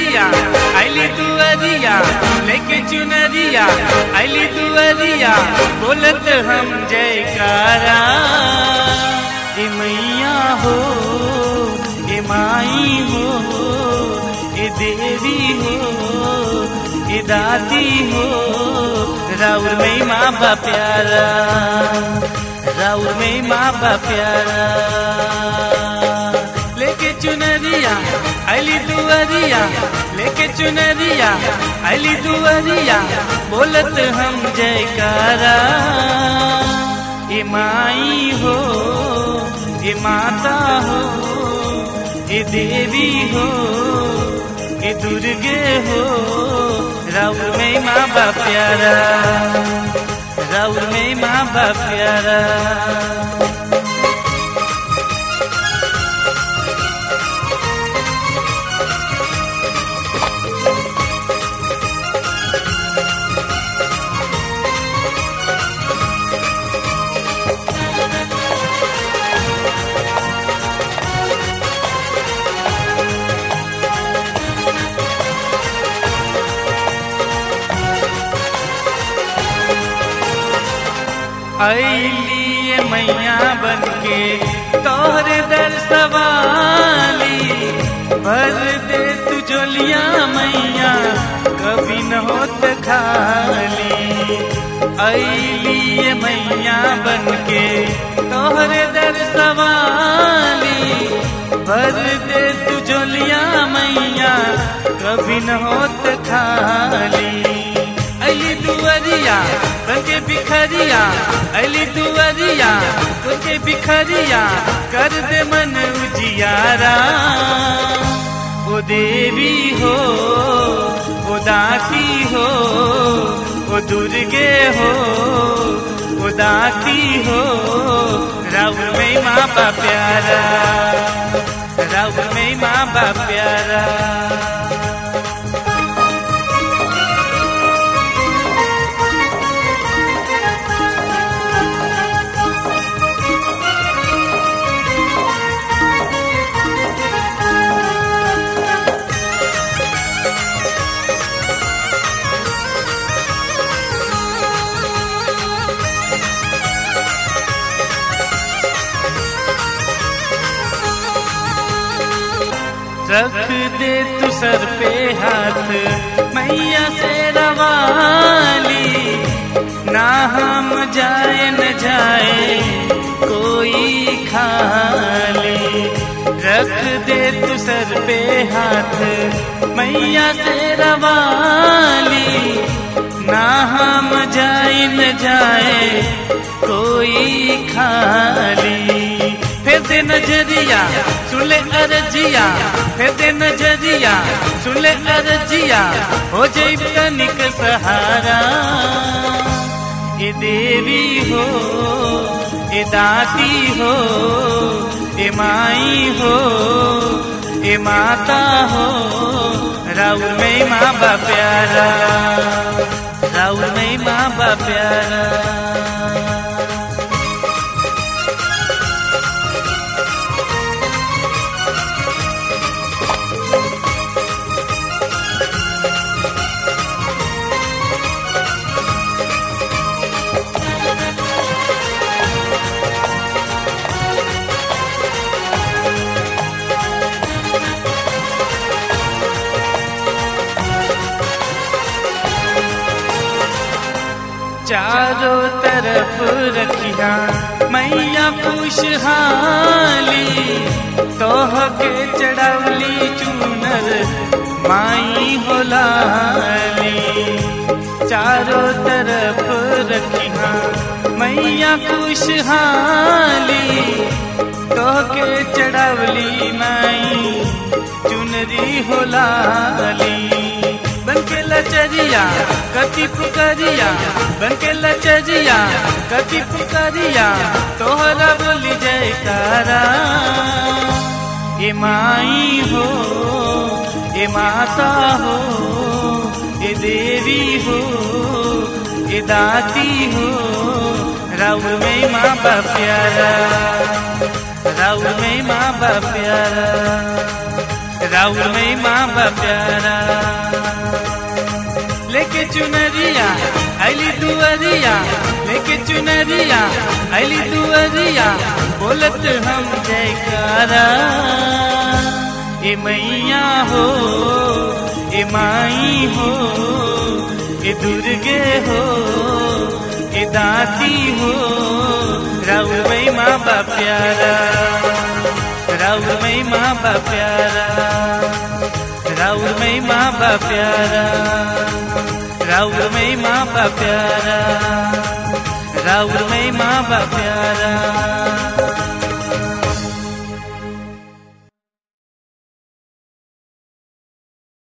चुनरिया अली दुअरिया लेके चुनरिया अली दुअरिया बोलत हम जयकारा ए मैया हो ए माई हो ए देवी हो ए दादी हो राउर में माँ बा प्यारा राउर में माँ बा प्यारा लेके चुनरिया अली दुअरिया लेके चुनरिया अली दुअरिया बोलत हम जयकारा ए माई हो ए माता हो ए देवी हो ए दुर्गे हो राउर में माँ बा प्यारा राउर में माँ बा प्यारा अली मैया बन के तोहरे दर सवाली भर दे तू जोलिया मैया कभी न होत खाली अली मैया बन के तोहरे दर सवाली भर दे तू जोलिया मैया कभी न होत खाली अली दुअरिया बनके बिखरिया अली दुअरिया बनके बिखरिया कर दे मन उजियारा ओ देवी हो ओ दाती हो ओ दुर्गे हो ओ दाती हो राउर में माँ बा प्यारा राउर में माँ बा प्यारा रख दे तू सर पे हाथ मैया से रवाली ना हम जाए न जाए कोई खाली रख दे तू सर पे हाथ मैया से रवाली ना हम जाए न जाए कोई खाली फिर दे नजरिया सुले अरजिया फिर दे नजरिया सुले अरजिया हो जैब तनिक सहारा ए देवी हो ए दाती हो ए माई हो ए माता हो राउर में माँ बा प्यारा राउर में माँ बा प्यारा चारों तरफ रखिया मैया खुशहाली तोह के चढ़वली चूनर माई होलाली चारों तरफ रखिया मैया खुशहाली तोह के चढ़वली माई चुनरी होलाली बनके लचरिया कति पुकरिया बनके लचरिया कति पुकरिया तोहरा बोली जयकारा ए माई हो ए माता हो ए देवी हो ए दाती हो राउर में माँ बा प्यारा राउर में माँ बा प्यारा राउर में माँ बा प्यारा लेके चुनरिया अली दुअरिया लेके चुनरिया अली दुअरिया बोलत हम जयकारा ए मैया हो ए माई हो ए दुर्गे हो ए दाती हो राउर में माँ बा प्यारा राउर में माँ बा प्यारा राउर में माँ बा प्यारा राउर में माँ बा प्यारा राउर में माँ बा प्यारा